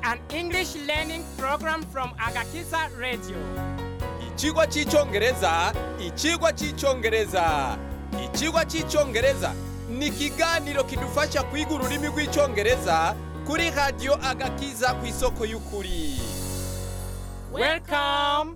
an English learning program from Agakiza Radio. Ikigwa cy'icyongereza ikigwa cy'icyongereza ikigwa cy'icyongereza ni ikiganiro kidufasha kwiga ururimi rw'icyongereza kuri radiyo agakiza ku isoko y'ukuri Welcome.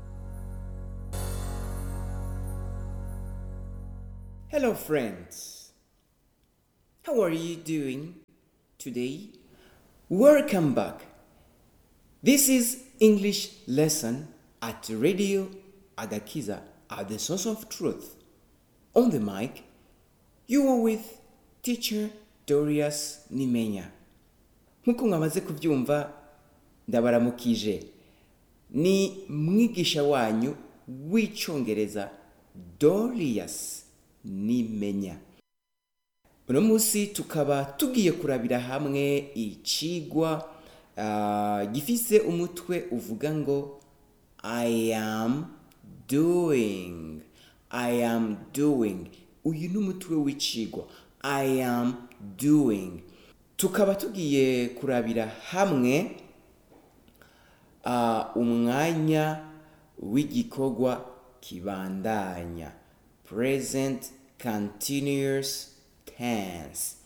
Hello, friends. How are you doing today? Welcome back. This is English lesson at Radio Agakiza at the source of truth. On the mic, you are with teacher Dorius Nimenya. Nk'uko mwamaze kubyumva ndabaramukije ni mwigisha wanyu w'icyongereza Dorius Nimenya. uno munsi tukaba tugiye kurabira hamwe icigwa ah, gifise umutwe uvuga ngo i am doing i am doing uyu ni umutwe w'icigwa i am doing tukaba tugiye kurabira hamwe ah, umwanya w'igikorwa kibandanya present continuous tense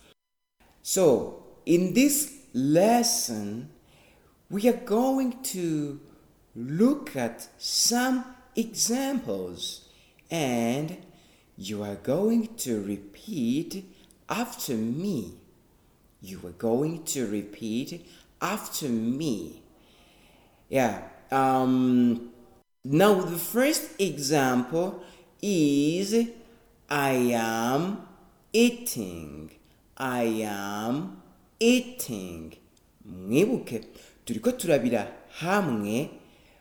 so in this lesson we are going to look at some examples and you are going to repeat after me you are going to repeat after me yeah. Um, now, the first example is I am eating. I am eating. Mwibuke, turiko turabira hamwe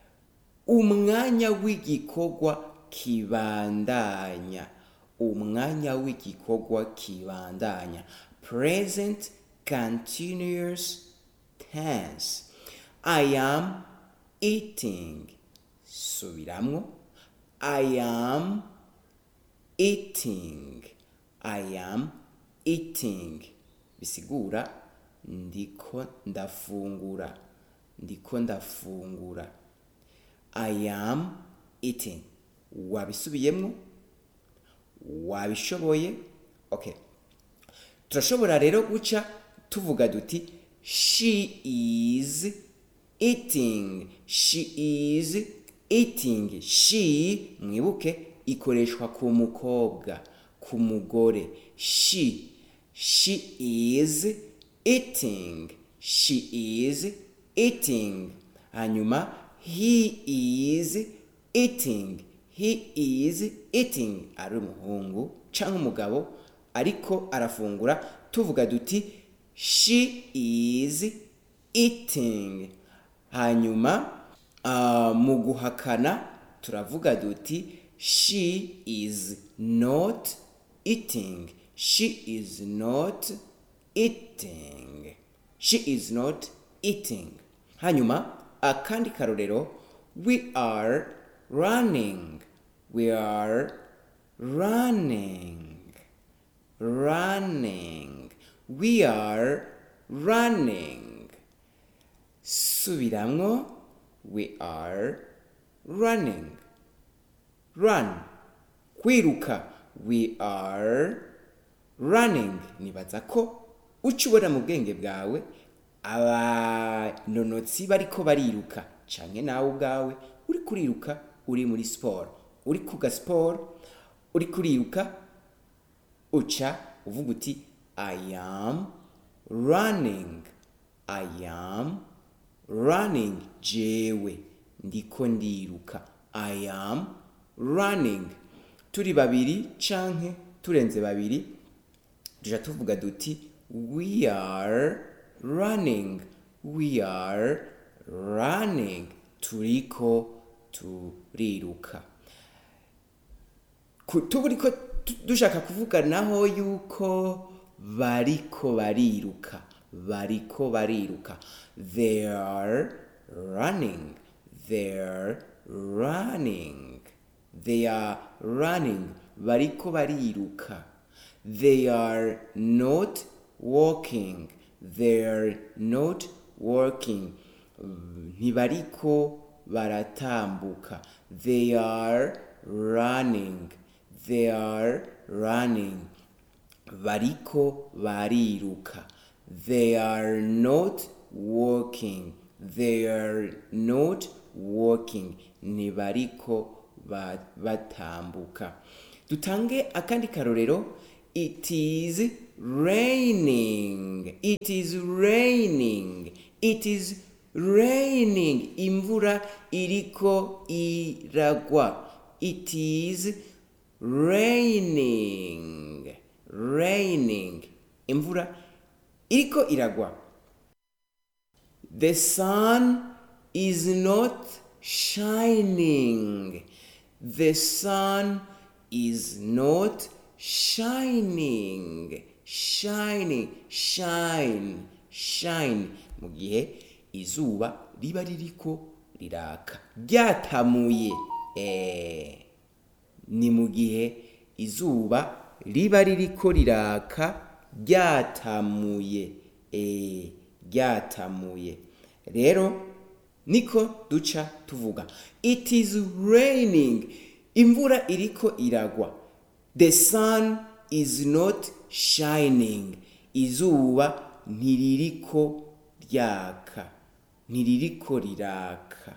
umwanya w'igikorwa kibandanya. Umwanya w'igikorwa kibandanya. Present continuous tense. I am eating. Subiramwo. I am eating. I am eating. Bisigura ndiko ndafungura. Ndiko ndafungura. I am eating. Wabisubiyemwo? Wabishoboye? Okay. turashobora rero guca tuvuga duti she is eating she is eating she mwibuke ikoreshwa ku mukobwa ku mugore she she is eating she is eating hanyuma he is eating he is eating ari umuhungu cyangwa umugabo ariko arafungura tuvuga duti she is eating hanyuma ah, mu guhakana turavuga duti she is not eating she is not eating she is not eating hanyuma akandi karorero we are running we are running running. We are running. Subiramwo. We are running. Run. Kwiruka. We are running. Nibaza ko ucubona mu bwenge bwawe abanonotsi bariko bariruka canke nawe ubwawe uri kuriruka uri muri siporo uri kuga siporo uri kuriruka uca uvuga uti i am running i am running jewe ndiko ndiruka i am running turi babiri canke turenze babiri tuja tuvuga duti we are running we are running turiko turiruka Ku- turiko tu- dushaka kuvuga naho yuko bariko bariruka bariko bariruka they are running they are running they are running bariko bariruka they are not walking they are not working mm, ntibariko baratambuka they are running they are running bariko bariruka they are not walking they are not walking ntibariko ba- batambuka dutange akandi karorero it is raining it is raining it is raining imvura iriko iragwa it is raining raining imvura iriko iragwa the sun is not shining the sun is not shining shining shine shine mu gihe izuba riba ririko riraka ryatamuye eh, ni mu gihe izuba riba ririko riraka ryatamuye eh, ryatamuye rero niko duca tuvuga it is raining imvura iriko iragwa the sun is not shining izuba ntiririko ryaka ntiririko riraka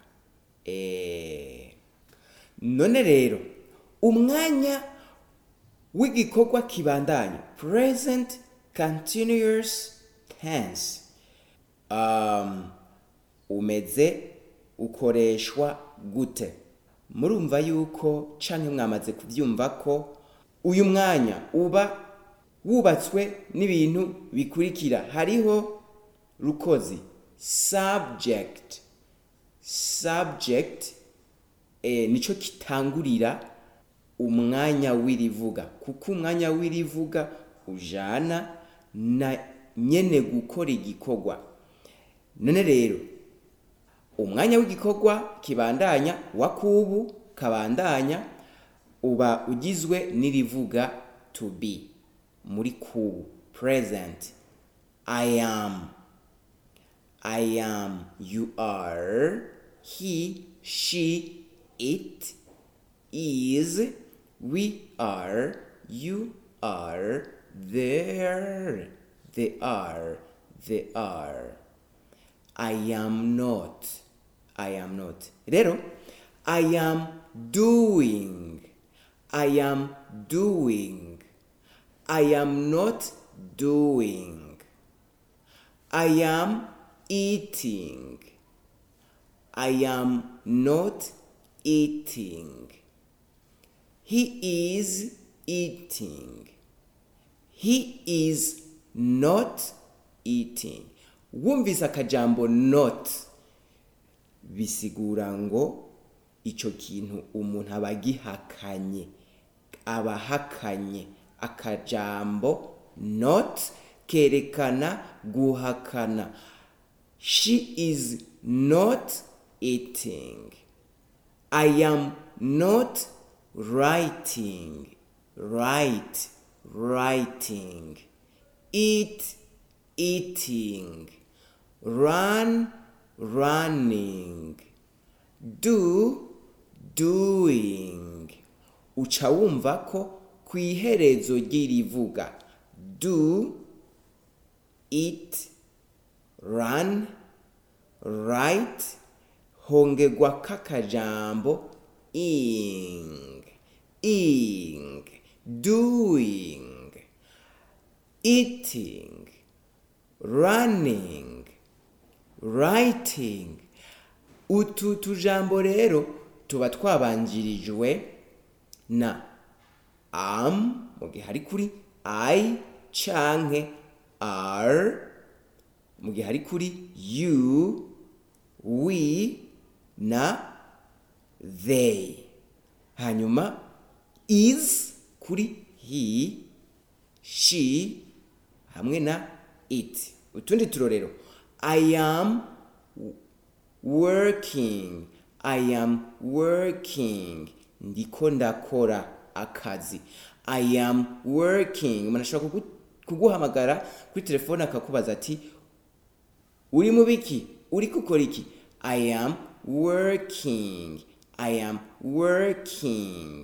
eh. none rero umwanya w'igikorwa kibandanya present continuous tense um, umeze ukoreshwa gute murumva yuko canke mwamaze kuvyumva ko uyu mwanya uba wubatswe n'ibintu bikurikira hariho rukozi subject subject eh, nico kitangurira umwanya w'irivuga kuko umwanya w'irivuga ujana na nyene gukora igikorwa none rero umwanya w'igikorwa kibandanya wa kubu kabandanya uba ugizwe n'irivuga to be muri kubu present i am i am you are he she it is we are you are there they are they are I am not. I am not. Rero, I am doing. I am doing. I am not doing. I am eating. I am not eating. He is eating. He is not eating. Wumvise akajambo not bisigura ngo icyo kintu umuntu aba agihakanye aba ahakanye akajambo not kerekana guhakana she is not eating I am not writing write writing eat eating run running do doing uca wumva ko ku iherezo ry'irivuga do eat run write hongerwa k'akajambo ing ing doing eating running writing utu tujambo rero tuba twabanjirijwe na am mu gihe ari kuri i canke are mu gihe ari kuri you we na they hanyuma is kuri he she hamwe na it utundi turorero i am working i am working ndiko ndakora akazi i am working umuntu ashobora kugu- kuguhamagara kuri telefone akakubaza ati uri mu biki uriko ukora iki i am working i am working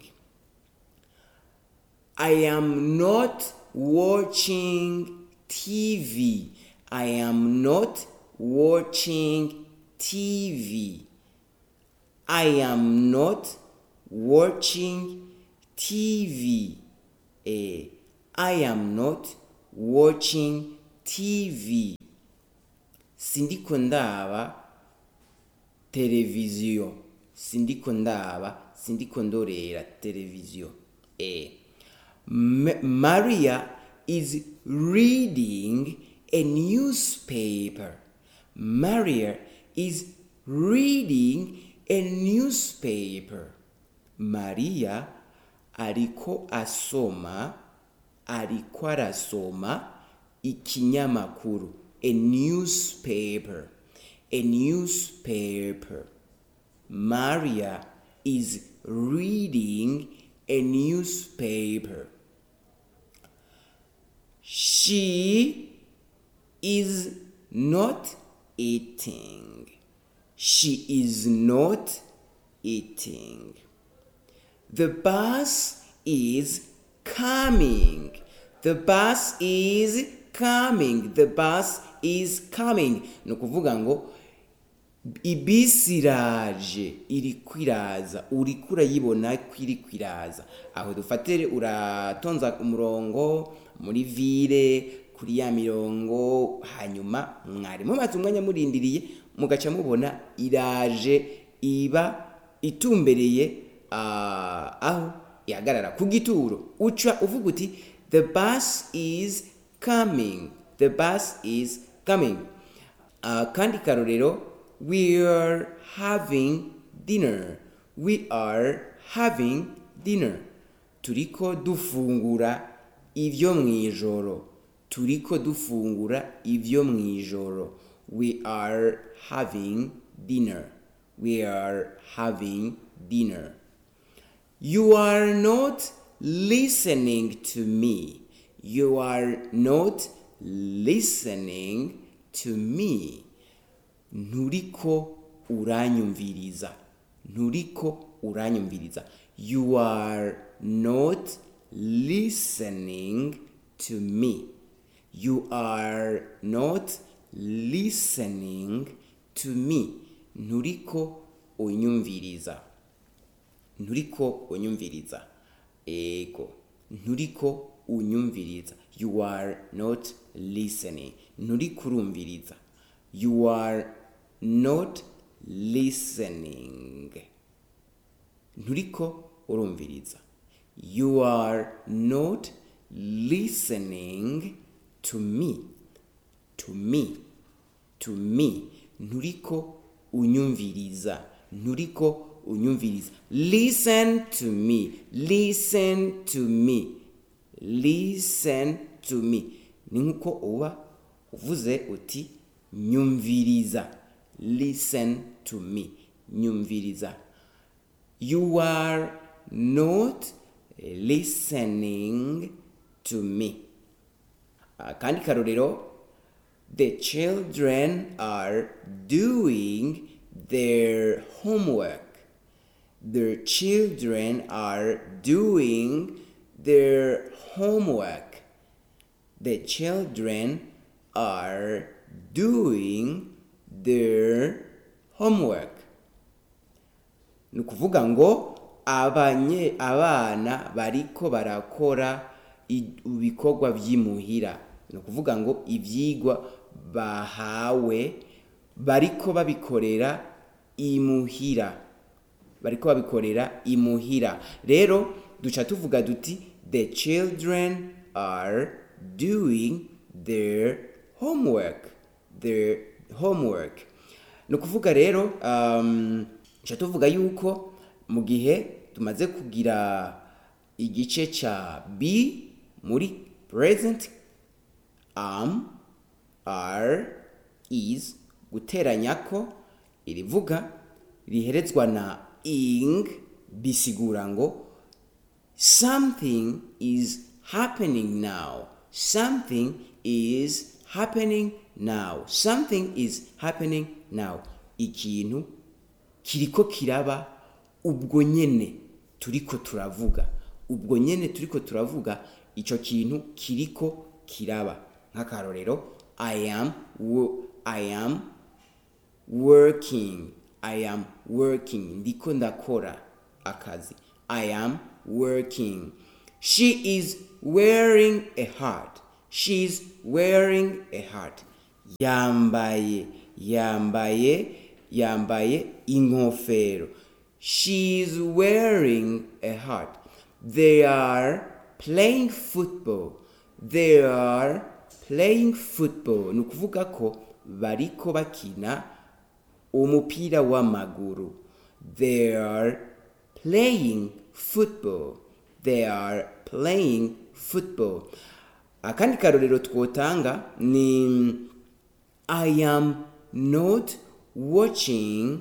I am not watching TV. I am not watching TV. I am not watching TV. Eh, I am not watching TV. Sindiko ndaba televiziyo. Sindiko ndaba, sindiko ndorera televiziyo. Eh. Ma- Maria is reading a newspaper. Maria is reading a newspaper. Maria ariko asoma ariko arasoma ikinyamakuru a newspaper a newspaper Maria is reading a newspaper she is not eating. She is not eating. The bus is coming. The bus is coming. The bus is coming. Ni ukuvuga ngo ibisi iraje iri kwiraza uriko urayibona ko iri kwiraza aho dufatire uratonza umurongo muri vire kuri ya mirongo hanyuma mwarimu maze umwanya murindiriye mugaca mubona iraje iba itumbereye ah, aho ihagarara ku gituro uca uvuga uti the bus is coming the bus is coming Ah, kandi karorero we are having dinner we are having dinner turiko dufungura ivyo mwijoro turiko dufungura ivyo mwijoro we are having dinner we are having dinner You are not listening to me. You are not listening to me. Nturiko uranyumviriza. Nturiko uranyumviriza. You are not listening to me. You are not listening to me. Nturiko unyumviriza. nturiko unyumviriza ego nturiko unyumviriza you are not listening nturiko urumviriza you are not listening nturiko urumviriza you are not listening to me to me to me nturiko unyumviriza nturiko unyumviriza listen to me listen to me listen to me ni nkuko uba uvuze uti nyumviriza listen to me nyumviriza you are not listening to me akandi karorero the children are doing their homework the children are doing their homework the children are doing their homework ni ukuvuga ngo abanye abana bariko barakora i- ibikorwa by'imuhira ni ukuvuga ngo ibyigwa bahawe bariko babikorera imuhira bariko babikorera imuhira rero duca tuvuga duti the children are doing their homework their homework ni ukuvuga rero um, duca tuvuga yuko mu gihe tumaze kugira igice ca b muri present am are is guteranya ko irivuga riherezwa na ing bisigura ngo something is happening now something is happening now something is happening now ikintu kiriko kiraba ubwo nyene turiko turavuga ubwo nyene turiko turavuga ico kintu kiriko kiraba nk'akarorero i am wo- i am working i am working ndiko ndakora akazi i am working she is wearing a heart she is wearing a heart yambaye yambaye yambaye inkofero she is wearing a heart they are playing football they are playing football ni ukuvuga ko bariko bakina umupira w'amaguru they are playing football they are playing football akandi karorero twotanga ni i am not watching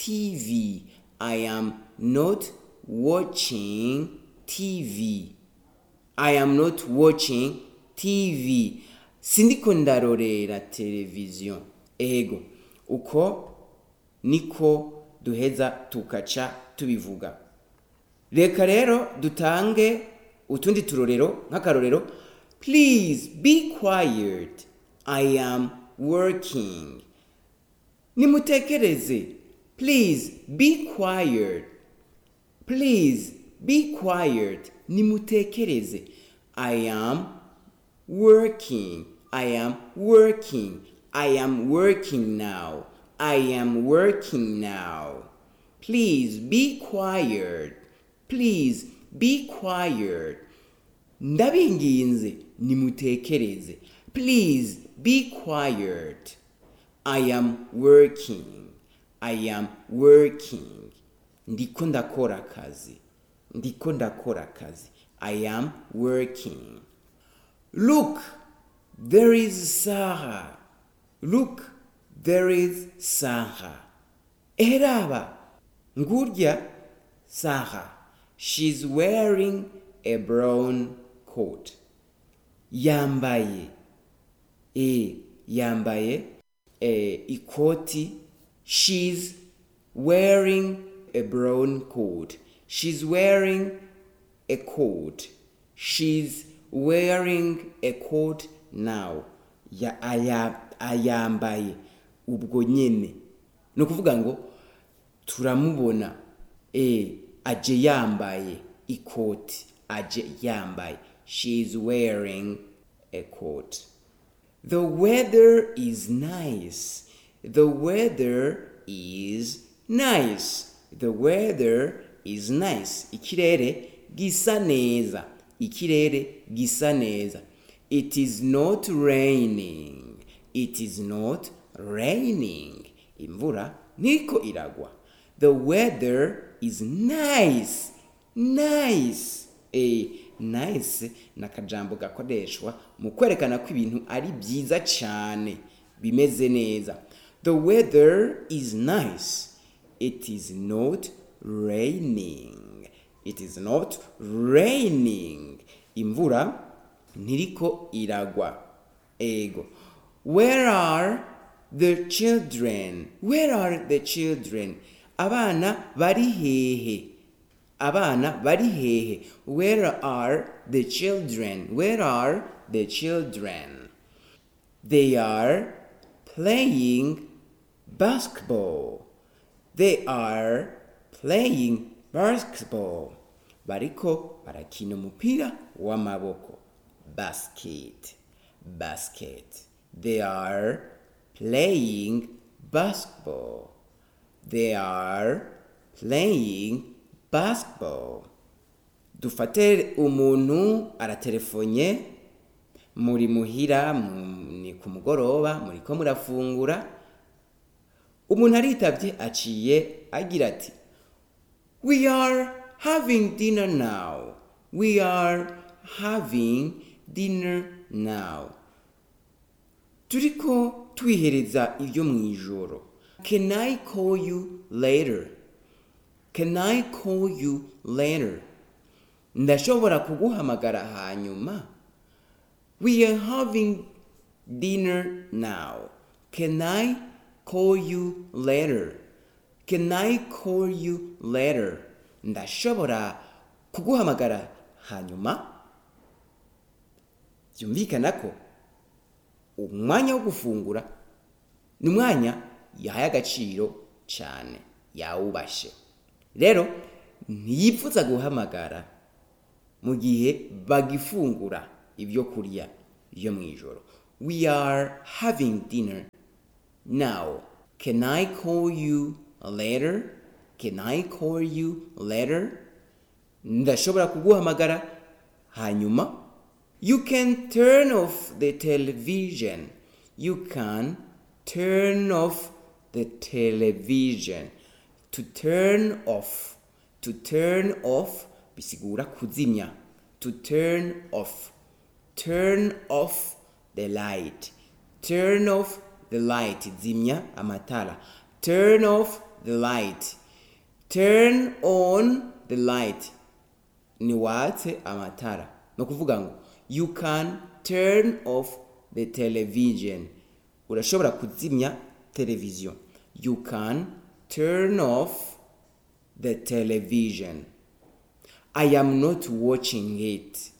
tv i am not watching tv I am not watching TV. Sindiko ndarorera televiziyo. Ego, uko niko duheza tukaca tubivuga. Reka rero dutange utundi turorero nk'akarorero. Please be quiet. I am working. Nimutekereze. Please be quiet. Please be quiet. Nimutekereze. I am working. I am working. I am working now. I am working now. Please be quiet. Please be quiet. Ndabinginze nimutekereze. Please be quiet. I am working. I am working. Ndiko ndakora akazi. Ndiko ndakora akazi. I am working. Look, there is Sarah. Look, there is Sarah. Eraba, ngurya Sarah. She's wearing a brown coat. Yambaye. E, yambaye e, ikoti. She's wearing a brown coat. She's wearing a coat. She's wearing a coat now. Ya, aya, ayambaye ubwo nyene. Ni ukuvuga ngo turamubona e, aje yambaye ikoti. Aje yambaye. She's wearing a coat. The weather is nice. The weather is nice. The weather is nice. Ikirere gisa neza. Ikirere gisa neza. It is not raining. It is not raining. Imvura niko iragwa. The weather is nice. Nice. Eh, nice ni akajambo gakoreshwa mu kwerekana ko ibintu ari byiza cyane bimeze neza the weather is nice it is not raining it is not raining imvura ntiriko iragwa ego where are the children where are the children abana bari hehe abana bari hehe where are the children where are the children they are playing basketball they are playing basketball bariko barakina umupira w'amaboko basket basket they are playing basketball they are playing basketball dufate umuntu aratelefonye muri muhira mu- ni ku mugoroba muriko murafungura umuntu aritabye aciye agira ati we are having dinner now we are having dinner now turiko twihereza ibyo mu ijoro can i call you later can i call you later ndashobora kuguhamagara hanyuma we are having dinner now can i call you later can i call you later ndashobora kuguhamagara hanyuma byumvikana ko umwanya wo gufungura ni umwanya yahaye agaciro cyane yawubashe rero ntiyipfuza guhamagara mu gihe bagifungura ibyo kurya byo mu ijoro we are having dinner now can i call you later can i call you later ndashobora kuguhamagara hanyuma you can turn off the television you can turn off the television to turn off to turn off bisigura kuzimya to turn off turn off the light turn off the light zimya amatara turn off the light turn on the light ni watse amatara no kuvuga ngo you can turn off the television urashobora kuzimya televiziyo you can turn off the television i am not watching it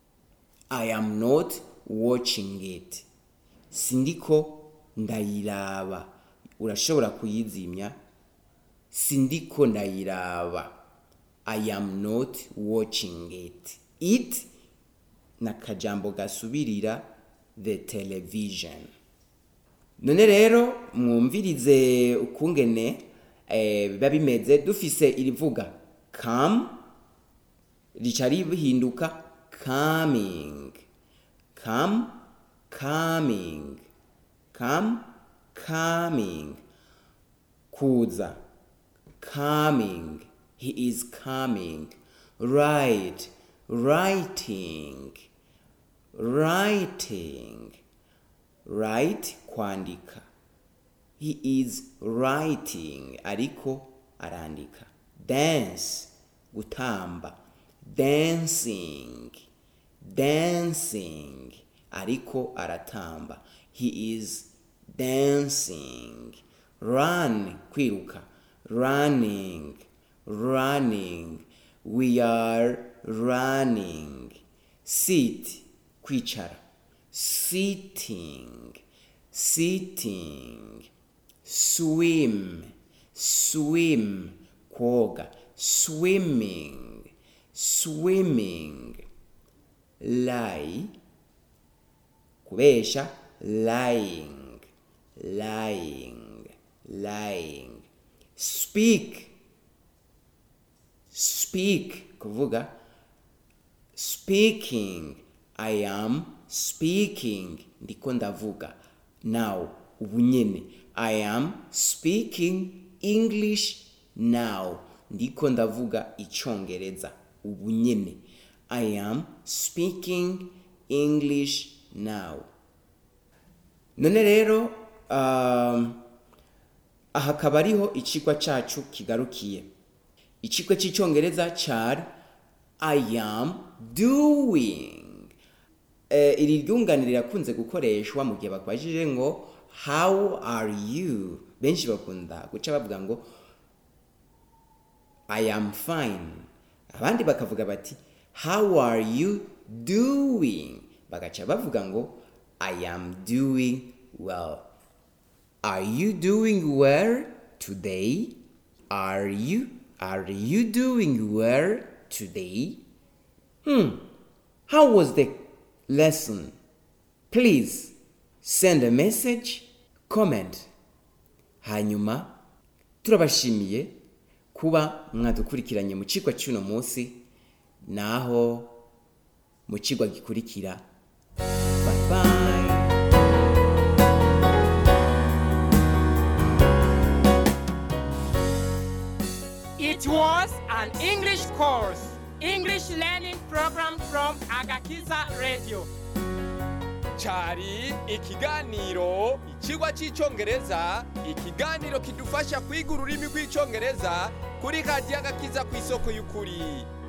i am not watching it sindiko ndayiraba urashobora kuyizimya sindiko ndayiraba i am not watching it it na kajambo gasubirira the television none rero mwumvirize ukungene eh, biba bimeze dufise irivuga come rica rihinduka coming come coming come coming kuza coming he is coming write writing writing write kwandika he is writing ariko arandika dance gutamba dancing dancing ariko aratamba he is dancing run kwiruka running running we are running sit kwicara sitting sitting swim swim koga swimming swimming lie kubesha lying lying lying speak speak kuvuga speaking i am speaking ndiko ndavuga now ubu nyene i am speaking english now ndiko ndavuga icongereza ubu nyene i am speaking english now none rero um, aha akaba ariho icigwa cacu kigarukiye icigwa c'icongereza cari i am doing eh, iri ryunganire rirakunze gukoreshwa mu gihe bakubajije ngo how are you benshi bakunda guca bavuga ngo i am fine abandi bakavuga bati how are you doing bagaca bavuga ngo i am doing well are you doing well today are you are you doing well today hmm how was the lesson please send a message comment hanyuma turabashimiye kuba mwadukurikiranye mu cigwa cy'uno munsi naho mu cigwa gikurikira bye bye It was an English course, English learning program from Agakiza Radio. cyari ikiganiro ikigwa cy'icyongereza ikiganiro kidufasha kwiga ururimi rw'icyongereza kuri radiyo agakiza ku isoko y'ukuri